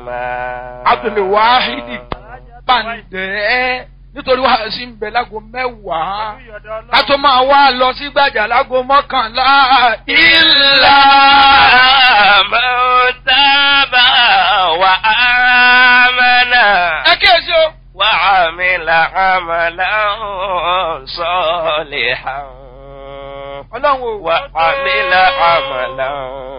Abdul Wahidi Bàǹdẹ́ nítorí wàá sí ń bẹ lágo mẹ́wàá ká tó máa wá lọ sí gbàjà lágo mọ́kànlá إلا من تاب وآمن ẹ kíyèsí o. وعمل عملا صالحا ọlọ́run o. وعمل عملا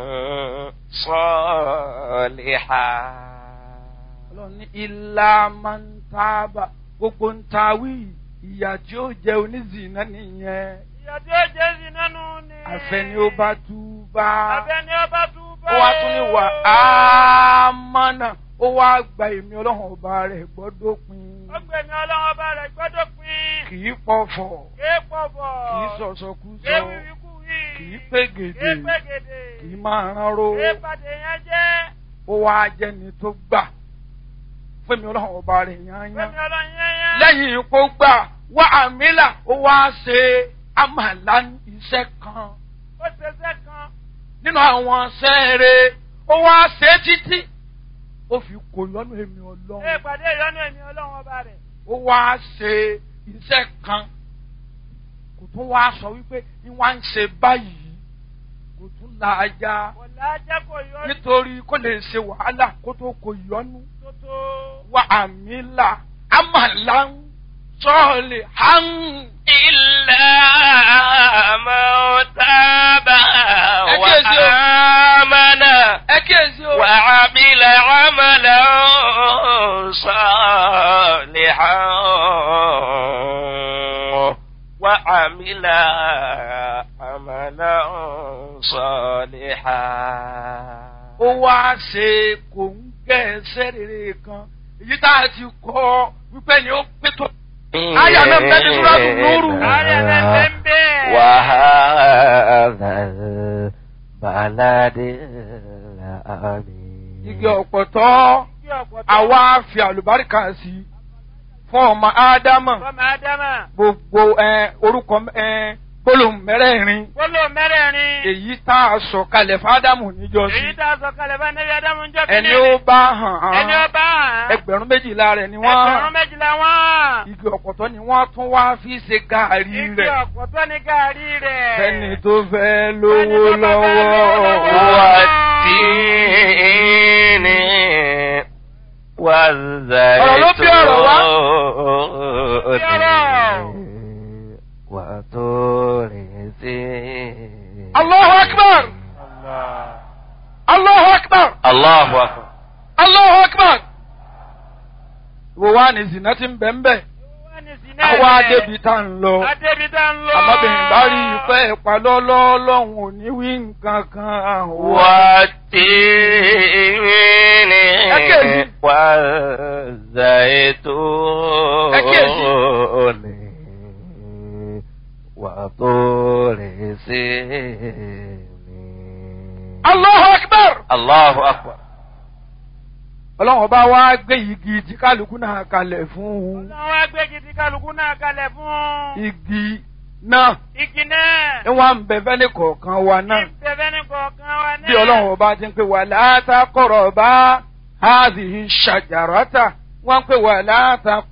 صالحا ọlọ́run ní ilá máa ń tábà gbogbo ń ta wí ìyà tí ó jẹ onízìnnà nìyẹn ìyá tí ó jẹ́ sí nánú ni. àfẹni ó bá tú bá àfẹ́ni ó bá tú bá. ó wá tún ní wà á mọ́nà ó wá gba èmi ọlọ́run ọba rẹ̀ gbọ́dọ̀ pin ó gbé ní ọlọ́run ọba rẹ̀ gbọ́dọ̀ pín. kì í pọ̀fọ̀ kéé pọ̀bọ̀. kì í sọ̀sọ̀kúsọ kéé wíwíkú wí. kì í pégede kéé pégede. kì í máa ránró kéé pàdé yẹn jẹ́. ó wá jẹ́ni tó gbà fún èmi ọlọ́run ọba rẹ̀ yányán gbẹ̀mí ọlọ́run yẹn yẹn. lẹ́yìn ipò gbà wá àmìlà ó wá ṣe àmàlà iṣẹ́ kan ó ṣeṣẹ́ kan. nínú àwọn sẹ́ẹ̀rẹ̀ ó wá ṣe é títí ó fi kò lọ́nà èmi kéé ọlọ́run pàdé ìyọ́nú ẹ̀mí ọlọ́run ọba rẹ̀. ó wá ṣe iṣẹ́ kan kò tún wá sọ wípé ní wá ń ṣe báyìí kò tún la ajá kò lájẹ́ kò yọ nítorí kó lè ṣe wàhálà kó tó kò yọnu tótó. wá àmìlà àmàlà sọ́ọ̀lì hàn. إلا من تاب أكيد. وآمن ẹ kíyèsí o. وعمل عملا صالحا وعمل عملا صالحا ó wá ṣe kò ń gẹ́ ẹsẹ̀ rere kan èyí tá a ti kọ́ wípé ni ó pé tó. Aya náà bẹ́ẹ̀ ni Súrátù Núrù. Aya náà bẹ́ẹ̀ ń bẹ́ẹ̀. وهذا البلد الأمين igi ọ̀pọ̀tọ́ Kí ọ̀pọ̀tọ́. àwa fi àlùbáríkà sí i fún ọmọ ádámà Fọ́mọ Ádámà. gbogbo ẹ, orúkọ ẹ, gbólóhùn mẹ́rẹ̀ẹ̀rin Gbólóhùn mẹ́rẹ̀ẹ̀rin. èyí tá a sọ kalẹ̀ fádámù níjọ́sí Èyí tá a sọ kalẹ̀ bá Nẹ́bí Ádámù ń jọ́ ẹni ó bá hàn Ẹni ó án bá hàn. ẹgbẹ̀rún méjìlá rẹ̀ ni wọ́n Ẹgbẹ̀rún hàn méjìlá wọ́n. igi ọ̀pọ̀tọ́ ni wọ́n tún wá fi ṣe gàárì Igi rẹ̀ ọ̀pọ̀tọ́ ní gàárì rẹ̀. fẹ́ni tó fẹ́ lówó Fẹ́ni tó bá fẹ́ lọ́wọ́ lówó lọ́wọ́. والتين والزيتون وطور سينين Allahu akbar Allahu akbar الله أكبر Allahu akbar wo wá ní zina ti ń bẹ̀ ń bẹ̀ Wọ́n ní sinẹ́ àwa rẹ̀. débi tá ń lọ Adébi tá ń lọ. àmọ́bìnrin bá rí ìfẹ́ ìpalọ́lọ́ lọ́hùn ò ní wí nǹkan kan wá. والتين أكيد. والزيتون وطور سينين Allahu akbar الله أكبر ọlọ́run ọba wa gbé igi tí kálukú náà kalẹ̀ fún un Ọlọ́run wá gbé gidi kálukú náà kalẹ̀ fún. igi náà Igi náà. ni wọ́n ń bẹ fẹ́ni kọ̀ọ̀kan wa náà Ìbẹ̀bẹ̀ ní kọ̀ọ̀kan wa náà. bí ọlọ́run ọba ti ń pè wà látàkọ̀rọ̀ bá háàzì ṣàjàràtà wọ́n ń pè wà látàkọ̀rọ̀.